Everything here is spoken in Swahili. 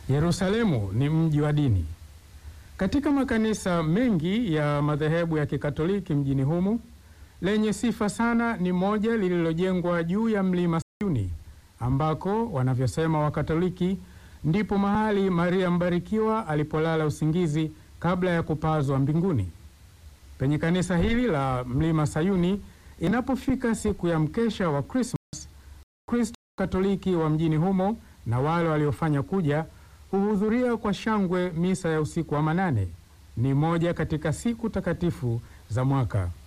Yerusalemu ni mji wa dini. Katika makanisa mengi ya madhehebu ya Kikatoliki mjini humu, lenye sifa sana ni moja lililojengwa juu ya mlima Sayuni, ambako wanavyosema Wakatoliki ndipo mahali Maria Mbarikiwa alipolala usingizi kabla ya kupazwa mbinguni. Penye kanisa hili la mlima Sayuni, inapofika siku ya mkesha wa Krismas, Wakristo Katoliki wa mjini humo na wale waliofanya kuja huhudhuria kwa shangwe misa ya usiku wa manane. Ni moja katika siku takatifu za mwaka.